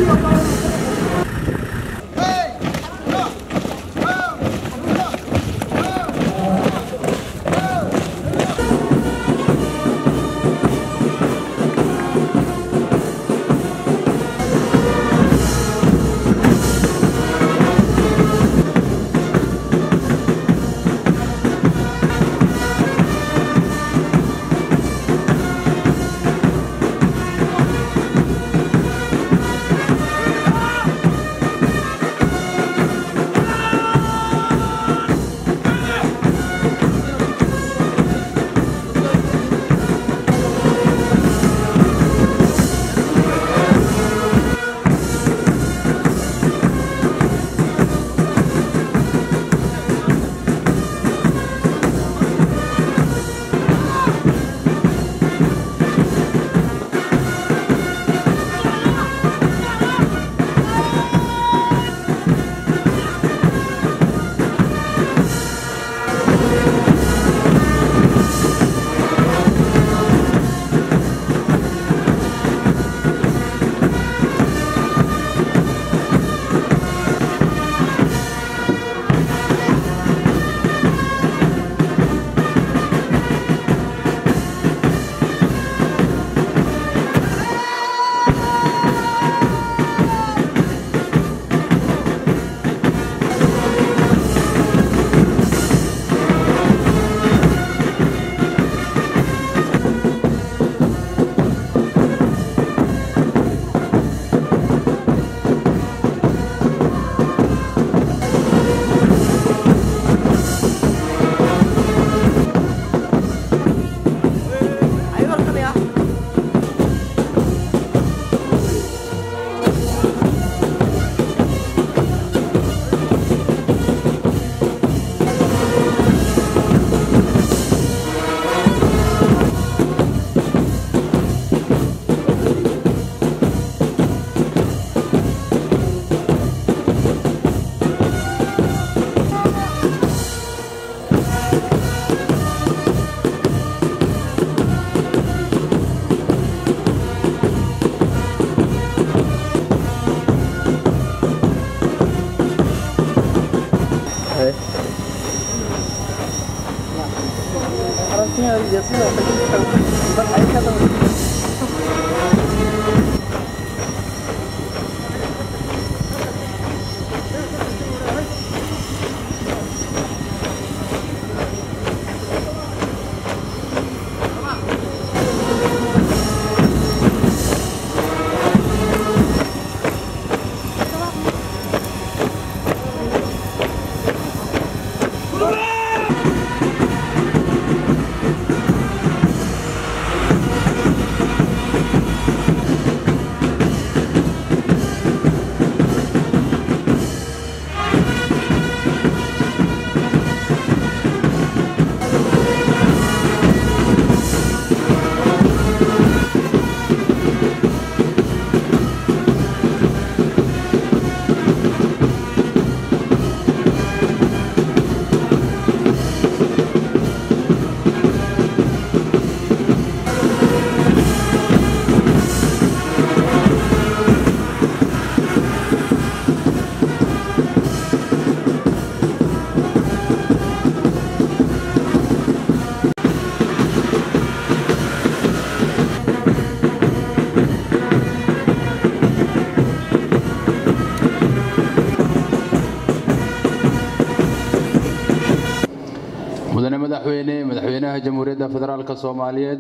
mudane madaxweyne madaxweynaha jamhuuriyadda federaalka soomaaliyeed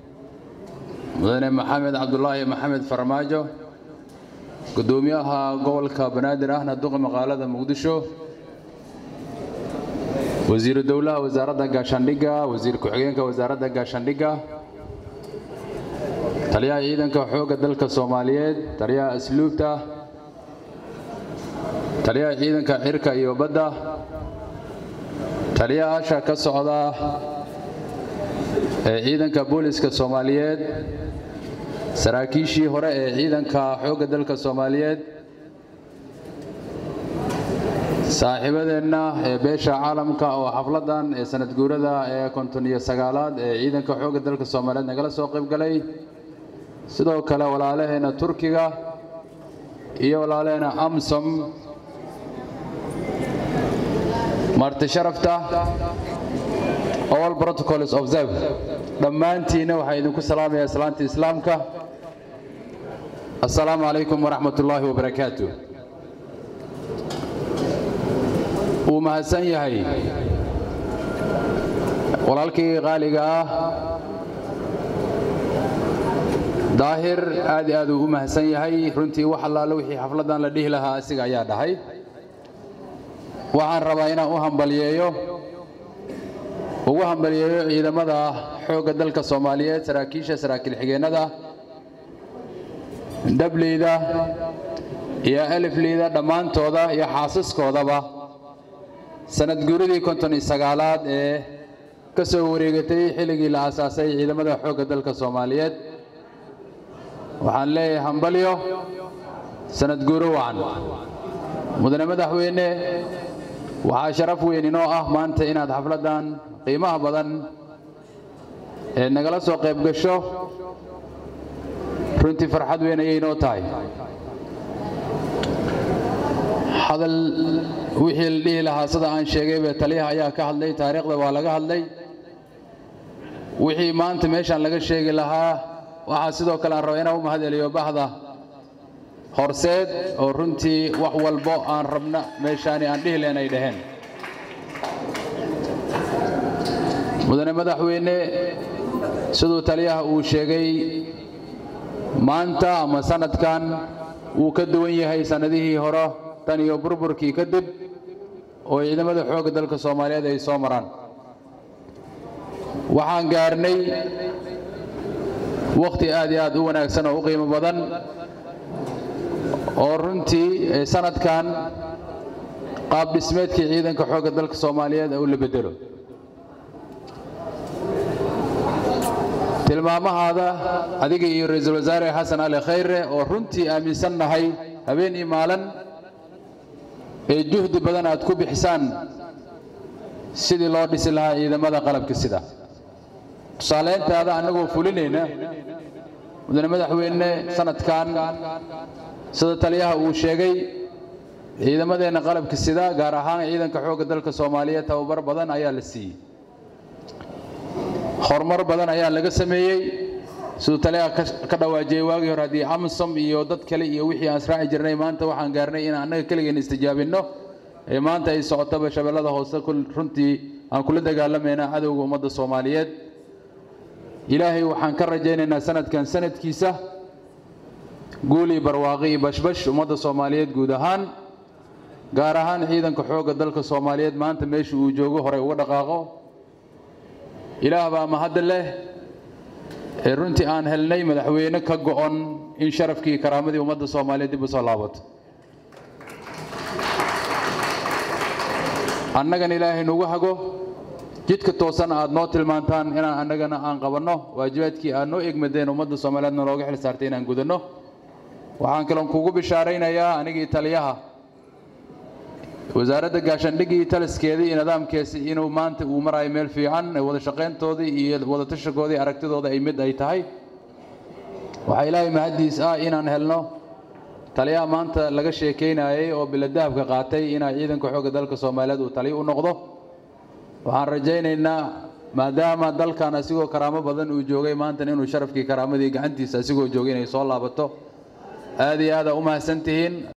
mudane maxamed cabdulaahi maxamed farmaajo gudoomiyaha gobolka banaadir ahna duqa maqaalada muqdisho wasiiru dowlaha wasaaradda gaashaandhigga wasiir ku-xigeenka wasaaradda gaashaandhigga taliyaha ciidanka xoogga dalka soomaaliyeed taliyaha asluubta taliyaha ciidanka cirka iyo badda taliyayaasha ka socda ee ciidanka booliska soomaaliyeed saraakiishii hore ee ciidanka xoogga dalka soomaaliyeed saaxiibadeenna ee beesha caalamka oo xafladan ee sanad guurada ee konton iyo sagaalaad ee ciidanka xoogga dalka soomaaliyeed nagala soo qayb galay sidoo kale walaalaheenna turkiga iyo walaaleena amsom marti sharafta all protocols observe dhammaantiinna waxaa idinku salaamayaa salaanta islaamka assalaamu calaykum waraxmat ullaahi wabarakaatu wuu mahadsan yahay walaalkii qaaliga ah daahir aad i aad uu u mahadsan yahay runtii wax allaale wixii xafladdan la dhihi lahaa asiga ayaa dhahay waxaan rabaa inaan u hambaliyeeyo ugu hambaliyeeyo ciidamada xoogga dalka soomaaliyeed saraakiisha saraakiil xigeennada dhableyda iyo alifleyda dhammaantooda iyo xaasaskoodaba sanad guuridii konton iyo sagaalaad ee ka soo wareegatay xilligii la aasaasay ciidamada xoogga dalka soomaaliyeed waxaan leeyahay hambalyo sanad guuro wacan mudane madaxweyne waxaa sharaf weyn inoo ah maanta inaad xafladdan qiimaha badan ee nagala soo qayb gasho runtii farxad weyn ayay inoo tahay hadal wixii la dhihi lahaa sida aan sheegayba taliyaha ayaa ka hadlay taariikhda waa laga hadlay wixii maanta meeshaan laga sheegi lahaa waxaa sidoo kale aan raba inaan u mahad celiyo bahda horseed oo runtii wax walbo aan rabna meeshaani aan dhihi leen ay dhaheen mudane madaxweyne siduu taliyaha uu sheegay maanta ama sanadkan wuu ka duwan yahay sannadihii hore tan iyo burburkii kadib oo ciidamada xoogga dalka soomaaliyeed ay soo maraan waxaan gaarnay wakhti aad iyo aad u wanaagsan oo u qiimo badan oo runtii sanadkan qaab dhismeedkii ciidanka xoogga dalka soomaaliyeed uu la bedelo tilmaamahaada adiga iyo ra-iisul wasaare xasan ali khayre oo runtii aaminsan nahay habeen iyo maalin ee juhdi badan aad ku bixisaan sidii loo dhisi lahaa ciidamada qalabka sida tusaaleyntaada annagoo fulinayna mudane madaxweyne sanadkan sida taliyaha uu sheegay ciidamadeenna qalabka sida gaar ahaan ciidanka xoogga dalka soomaaliyeed tababar badan ayaa la siiyey horumar badan ayaa laga sameeyey siduu taliyaha ka dhawaajiyey waagii hore haddii amsom iyo dad kale iyo wixii aan israaci jirnay maanta waxaan gaarnay inaan annaga keligeen istijaabinno ee maanta ay socotaba shabeellada hoose runtii aan kula dagaalamayna cadowga ummadda soomaaliyeed ilaahay waxaan ka rajaynaynaa sanadkan sanadkiisa guuli barwaaqi iyo bashbash ummadda soomaaliyeed guud ahaan gaar ahaan ciidanka xoogga dalka soomaaliyeed maanta meesha uu joogo horey uga dhaqaaqo ilaah baa mahadda leh ee runtii aan helnay madaxweyne ka go'on in sharafkii karaamadii ummadda soomaaliyeed dib u soo laabato annagana ilaahay nugu hago jidka toosan aad noo tilmaantaan inaan annagana aan qabanno waajibaadkii aad noo egmadeen ummadda soomaaliyeedna looga xil saartay inaan gudanno waxaan kaloon kugu bishaaraynayaa anigii taliyaha wasaaradda gaashaandhiggii taliskeedii iyo nidaamkeesi inuu maanta uu marayo meel fiican wada shaqayntoodii iyo wada tashagoodii aragtidooda ay mid ay tahay waxaa ilaahay mahaddiis ah inaan helno taliyaha maanta laga sheekaynayay oo biladahabka qaatay inaa ciidanka xoogga dalka soomaaliyeed uu taliyo u noqdo waxaan rajaynaynaa maadaama dalkan asigoo karaamo badan uu joogay maantana inuu sharafkii karaamadii gacantiisa asigoo joogay inay soo laabato aad iyo aada u mahadsan tihiin